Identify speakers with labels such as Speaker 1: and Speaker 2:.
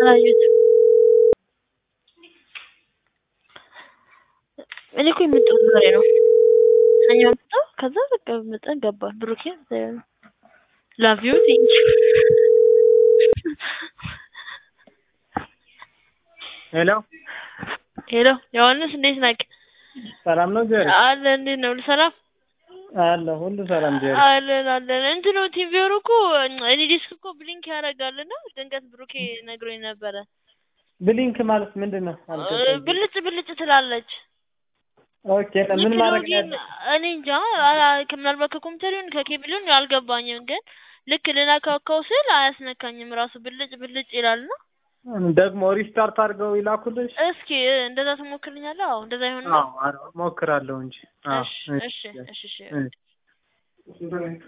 Speaker 1: አላየሁትም። እኔ እኮ የመጣሁት ዛሬ ነው። ሰኞ መጣሁ። ከዛ በቃ መጠን ገባን። ብሩኬ ላቭ ዩ ቴንክ ዩ
Speaker 2: ሄሎ
Speaker 1: ሄሎ ዮሐንስ እንዴት ነህ?
Speaker 2: ሰላም ነው ጀሪ?
Speaker 1: አለ እንዴት ነው? ሁሉ ሰላም
Speaker 2: አለ ሁሉ ሰላም ጀሪ።
Speaker 1: አለን አለን። እንትኑ ቲቪሩ እኮ እኔ ዲስክ እኮ ብሊንክ ያደርጋልና ድንገት ብሩኬ ነግሮኝ ነበረ።
Speaker 2: ብሊንክ ማለት ምንድን ነው? አልገባኝም።
Speaker 1: ብልጭ ብልጭ ትላለች።
Speaker 2: ኦኬ ምን
Speaker 1: ልክ
Speaker 2: ማድረግ
Speaker 1: ሎጊን
Speaker 2: ነው?
Speaker 1: እኔ እንጃ አላ- ምናልባት ከኮምፒውተር ይሁን ከኬብል ይሁን አልገባኝም፣ ግን ልክ ልነካካው ስል አያስነካኝም ራሱ ብልጭ ብልጭ ይላልና
Speaker 2: ደግሞ ሪስታርት አድርገው ይላኩልሽ?
Speaker 1: እስኪ እንደዛ ትሞክርልኛለህ? አዎ እንደዛ ይሆን
Speaker 2: አዎ አዎ፣ ሞክራለሁ እንጂ። አዎ
Speaker 1: እሺ እሺ እሺ እሺ
Speaker 2: እሺ።